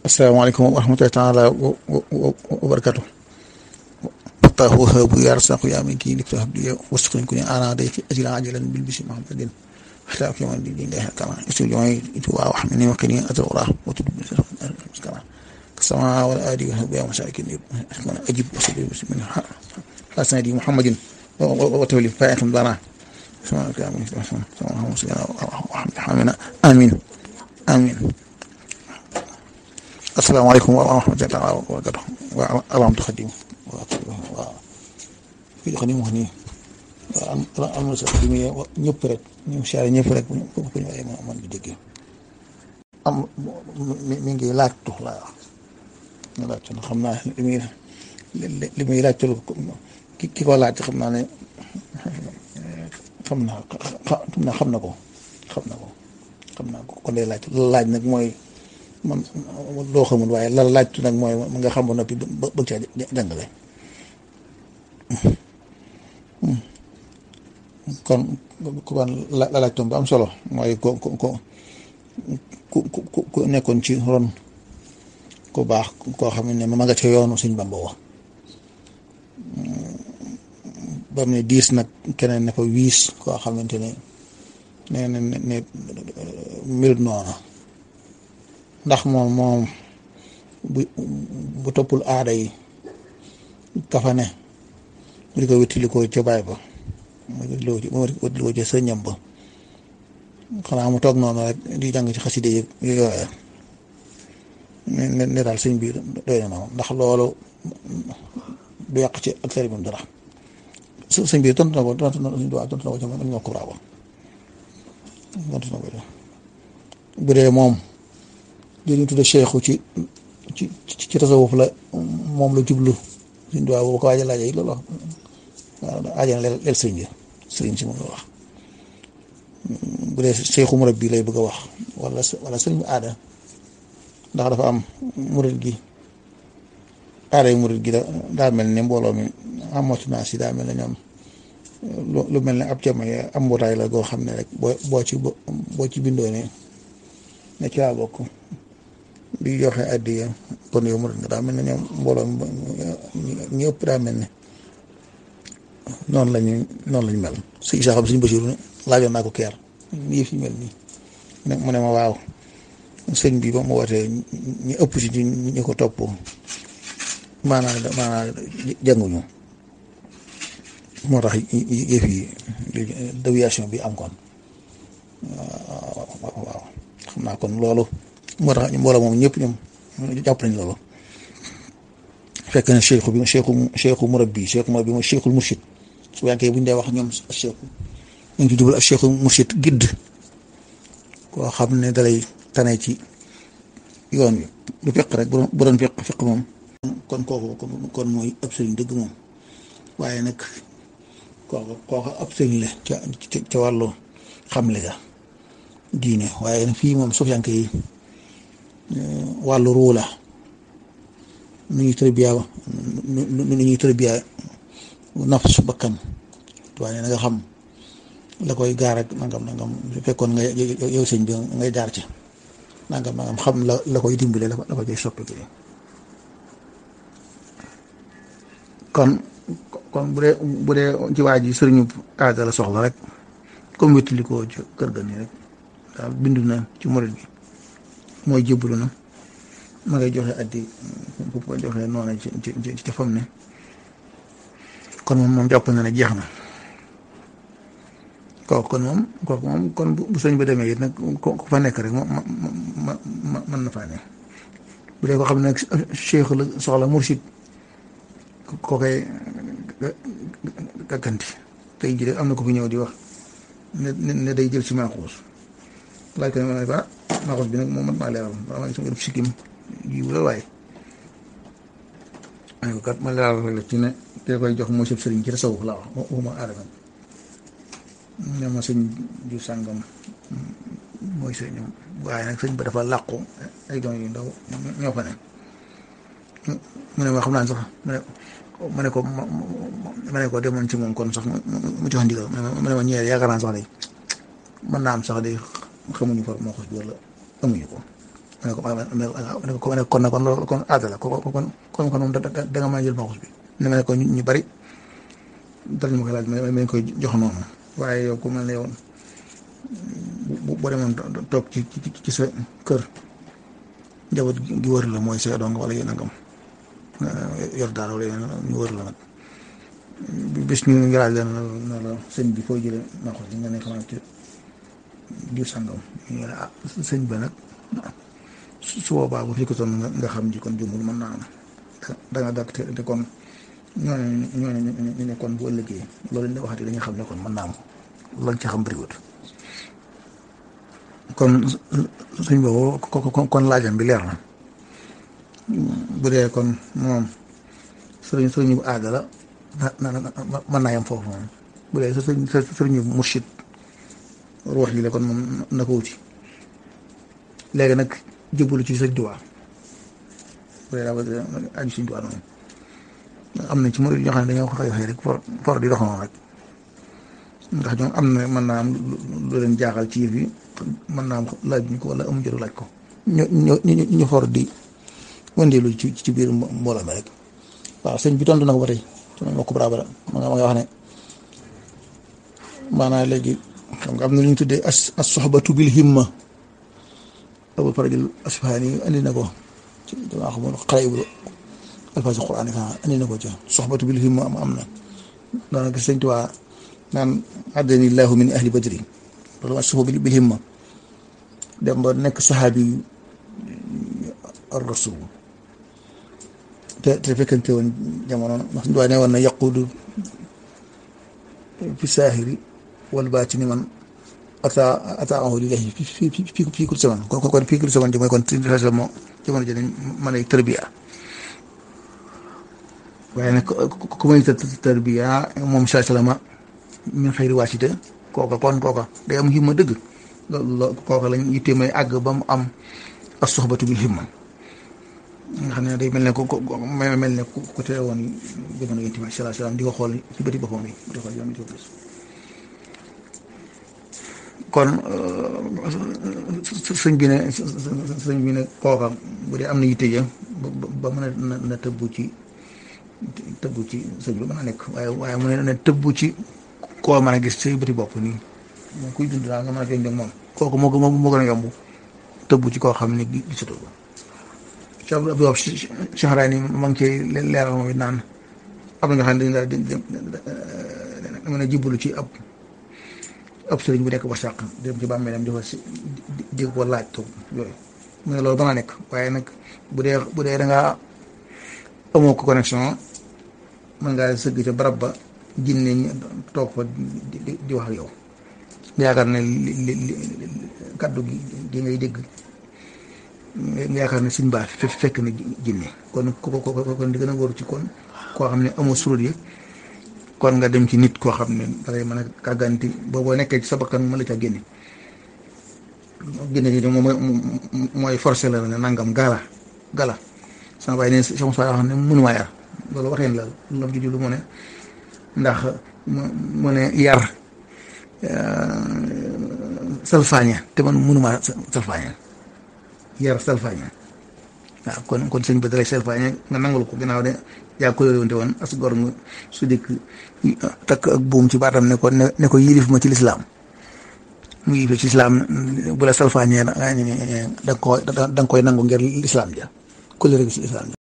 asalaamaaleykum wa rahmatullahi taala wa barakatu fatah wahabu ya rasaqu ya min kii lifta habdi wasqin kuni ana day fi ajra ajalan bil bisi muhammadin hatta akima di di ndeh kama isu joy itu wa wax min wa qini atawra wa tudu kama كما والآدي وهبيا ومساكين أجب وصلي بسم الله حسن دي محمد وتولي فائق بنا آمين آمين السلام عليكم ورحمة الله وبركاته اللهم تخدم في خدمه هني am na sax li muy ñëpp rek ñu siyaare ñëpp rek bu ñu waxee man bi déggee am mi ngi laaj tux laa wax ñu laaj na xam naa li muy li muy laaj ki ki ko laaj xam naa ne xam naa xam naa xam na ko xam na ko xam naa ko kon day laaj laaj nag mooy man loo xamul waaye la laaj nag mooy nga xam ba noppi bëgg caa jàngale kon ku ban la laaj tom ba am solo mooy ko ko ko ku ku nekkoon ci ron ku baax koo xam ne ma nga ca yoonu suñ Bamba wax ba mu ne diis nag keneen ne fa wiis koo xamante ne nee na ne mbir noona ndax moom moom bu bu toppul aada yi kafa ne mu di ko wéttilikoo ca baay ba mu wéttilikoo ca sëñam ba xanaa mu toog noonu rek di jàng ci xaside yi yooya ne ne daal sëñ bi doy na noonu ndax loolu du yàq ci ak tari dara sëñ bi tontu na ko tontu na ko tontu na ko ci man ñoo ko bravo tontu na ko bu dee moom li ñu tudde cheikhu ci ci ci tasawuf la moom la jublu suñ duwaa boobu ko waaja laaja yi loolu wax waaw aajana leel sëriñ bi sëriñ si moom la wax bu dee cheikhu murabbi lay bëgg a wax wala wala sëriñ aada ndax dafa am murid gi aada yi murid gi da daa mel ne mbooloo mi amatu naa si daa mel ne ñoom lu mel ne ab jama yi am mbootaay la goo xam ne rek boo boo ci boo ci bindoo ne ne ci laa bokk di joxe addiya kon yow murid nga daa mel ne ñoom mbooloo mi ñu ëpp daa mel ne noonu lañu noonu lañu mel si isa xam suñu Basiru laajoon naa ko keer nii fi mel nii mu ne ma waaw sëñ bi ba mu wootee ñu ëpp ci ñu ko topp maanaam maanaam jànguñu moo tax yëf yi déviation bi am kon waaw xam naa kon loolu moo tax mbooloo moom ñëpp ñoom jàpp nañ loolu fekk na cheikhu bi cheikhu cheikhu murabbi cheikhu murabbi mooy cheikhul murshid su yankee bu ñu dee wax ñoom cheikhu ñu ngi ci jubal ak cheikhul murshid gidd koo xam ne dalay tane ci yoon wi du fiq rek bu doon fiq fiq moom kon kooku kon mooy ab sëriñ dëgg moom waaye nag kooku kooku ab sëriñ la ca ca wàllu xamle ga diine waaye nag fii moom sufiyanke yi wàllu ruu la nu ñuy tërbiya nu ñuy tërbiya nafs bakkan waaye na nga xam la koy gaar ak nangam nangam su fekkoon nga yow sëñ bi ngay jaar ci nangam nangam xam la la koy dimbale la ko koy soppi kon kon bu dee bu dee ci waa ji sëriñu aada la soxla rek comme wétali ko ci kër ga nii rek daal bindu na ci murid gi mooy jébbalu na ma ngay joxe addi bu ko joxe noonu ci ci ci fam ne kon moom moom jàpp na ne jeex na kooku kon moom kooku moom kon bu sëñ ba demee it nag ku fa nekk rek ma ma ma mën na faa ne bu dee ko xam ne nag cheikh la soxla mursid koo koy gàgganti tey jii am na ko fi ñëw di wax ne ne day jël ci maaxuus laaj ko ne ma ne ba maaxuus bi nag moom man maa leeral maa ngi sama sikkim jiw la waaye ay ko kat ma leeral la ci ne te koy jox moo sëb sëriñ ci tasawuf laa wax waxuma aadama ne ma sëñ ju sàngam mooy sëñam waaye nag sëñ ba dafa làqu ay doon yu ndaw ñoo fa ne mu ne ma xam naa sax mu ne ma ne ko ma ne ko demoon ci moom kon sax mu jox ndigal ma ne ma ñëwee yaakaar naa sax de mën naa am sax de xamuñu fa moo ko wala amuñu ko ma ne ko ma ne ko ma ne kon nag kon loolu kon aada la kon kon kon kon moom da da nga mën a jël maxus bi ne ma ne ko ñu bari dal ma koy laaj ma ma koy jox noonu waaye yow ku mel ne yow bu boo demoon toog ci ci sa kër njaboot gi wër la mooy sa dong wala yéen a ngam yor daal wala yéen ñu wër la nag bis ñu ngi laaj leen na la sëñ bi foo jëlee maxus bi nga ne xanaa ci diw sàngam ñu ne ah sëñ ba nag su boobaa bu fekkoon nga xam ji kon jumul mën naa am da nga dàq te kon ñooñu ñooñu ñu ne kon bu ëllëgee loolu ñu waxati dañuy xam ne kon mën naa am lañ ci xam bëriwut kon suñ boobu kon laajam bi leer na bu dee kon moom sëriñ sëriñ bu aada la na na mën naa yem foofu moom bu dee sëriñ sëriñ bu mursid ruux ji la kon moom na ko wuti léegi nag jublu ci sëñ Tuubaa bu dee daa bëgg aju sëñ Tuubaa noonu am na ci murid ñoo xam ne dañoo xëy xëy rek for for di dox noonu rek ndax ñoom am na mën naa am lu leen jaaxal ci yëf yi mën naa am laaj ñu ko wala amu jëru laaj ko ñu ñu ñu for di wëndeelu ci ci biir mbooloo mi rek waaw sëñ bi tontu na ko ba tey su ma mbokk Brabara ma nga ma nga wax ne maanaam léegi xam nga am na lu ñu tuddee as as soxbatu bil himma Abul Farajil Asfahani andi na ko ci damaa xamul xale yu alfaasi Quraan yi andi na ko ca soxbatu bil himma am am na daanaka sëñ Tuubaa naan addani llahu min ahli badri loolu mooy soxba bil himma dem ba nekk saxaabi ar rasul te te fekkante woon jamono ndax Tuubaa ne woon na yaquudu fi saahiri wal baatini man ata ata ahu lillahi fi fi fi fii kul zaman kon kon fii kul zaman ji mooy kon moo jamono ji dañ mën a tërbiya waaye nag ku may tërbiya moom saa salama min xëyri waasite kooka kon kooka day am himma dëgg loolu kooka lañ yitte may àgg ba mu am as soxbatu bil himma nga xam ne day mel ne ko mel ne ku tere woon jamono yonent bi sallallahu alayhi wasallam di ko xool ci bëti boppam yi di ko xool di ko gis kon sëñ bi ne sëñ bi ne kooka bu dee am na yitte ja ba mën a na tëbbu ci tëbbu ci sëñ bi mën a nekk waaye waaye mu ne ne tëbbu ci koo mën a gis say bëti bopp nii moom kuy dund daal nga mën a feeñ ak moom kooku moo moo moo gën a yomb tëbbu ci koo xam ne gisatu ko Cheikh Abdou Wahab Shahraani ma ngi cay leeral moom it naan am na nga xam ne dañu daal di mën a jibbalu ci ab ab sëriñ bu nekk ba sàq dem ci bàmmeelam di ko si di ko laaj toog yooyu mu ne loolu mën a nekk waaye nag bu dee bu dee da ngaa amoo ko connexion mën ngaa sëgg ca barab ba jinne ñi toog fa di di wax ak yow nga yaakaar ne li li li kaddu gi gi ngay dégg nga yaakaar ne suñ baax fekk na jinne kon ko ko kon di gën a wóor ci kon koo xam ne amoo surut yi kon nga dem ci nit koo xam ne dalay mën a kàgganti booboo nekkee ci sa bakkan mën la ca génne génne gi moom mooy forcé la ne nangam gala gala sama baay ne sama saa yoo xam ne mënumaa yar loolu waxeen la lam juju lu mu ne ndax mu ne yar salfaaña te man mënumaa salfaaña yar salfaaña waaw kon kon sëñ bi dalay salfaaña nga nangul ko ginnaaw de yaa ko yore woon as gor nga su dikk takk ak buum ci baatam ne ko ne ko yilif ma ci lislaam mu yilif ci lislaam bu la salfaañee da nga koy da nga koy nangu ngir lislaam ja ko ci lislaam ja